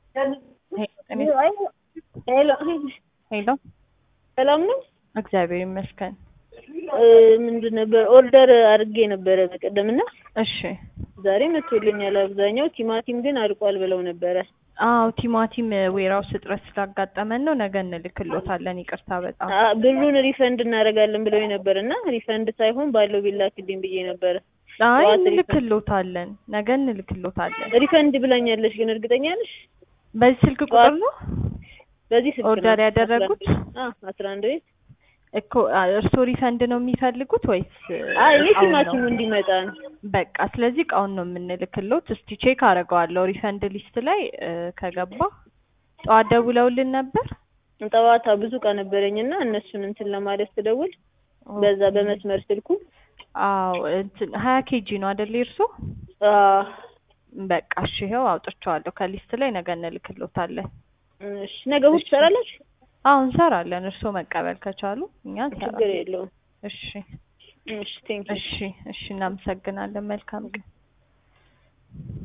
ሄሎ ሄሎ ሰላም ነው? እግዚአብሔር ይመስገን። ምንድን ነበር ኦርደር አድርጌ ነበረ በቀደም እና እሺ ዛሬ መጥቶልኛል። አብዛኛው ቲማቲም ግን አልቋል ብለው ነበረ። አዎ ቲማቲም ዌራውስ እጥረት ስላጋጠመን ነው። ነገ እንልክሎታለን። ይቅርታ በጣም አ- ብሩን ሪፈንድ እናደርጋለን ብለው ነበር እና ሪፈንድ ሳይሆን ባለው ቢላክልኝ ብዬ ነበረ። አይ ጠዋት ሪፈንድ- እንልክሎታለን። ነገ እንልክሎታለን። ሪፈንድ ብላኛለች ግን እርግጠኛ ነሽ? በዚህ ስልክ ቁጥር ነው በዚህ ስልክ ነው። ኦርደር ያደረጉት? አዎ አስራ አንድ ቤት እኮ አ- እርስዎ ሪፈንድ ነው የሚፈልጉት ወይስ አይ እኔ እቃውን ነው? ቲማቲሙ እንዲመጣ ነው። በቃ ስለዚህ እቃውን ነው የምንልክሎት። እስቲ ቼክ አደርገዋለሁ ሪፈንድ ሊስት ላይ እ፣ ከገባ ጠዋት ደውለውልን ነበር። ጠዋታ ብዙ እቃ ነበረኝ እና እነሱን እንትን ለማለት ስደውል በዛ በመስመር ስልኩ አዎ እንትን ሀያ ኬጂ ነው አይደል እርስዎ? አ፣ በቃ እሺ ይኸው አውጥቼዋለሁ ከሊስት ላይ ነገ እንልክሎታለን። እሺ ነገ እሑድ ትሰራላችሁ? አዎ እንሰራለን። እርስዎ መቀበል ከቻሉ እኛ ችግር እንሰራለን። የለውም። እሺ እሺ ቴንክ እሺ እሺ እናመሰግናለን። መልካም ቀን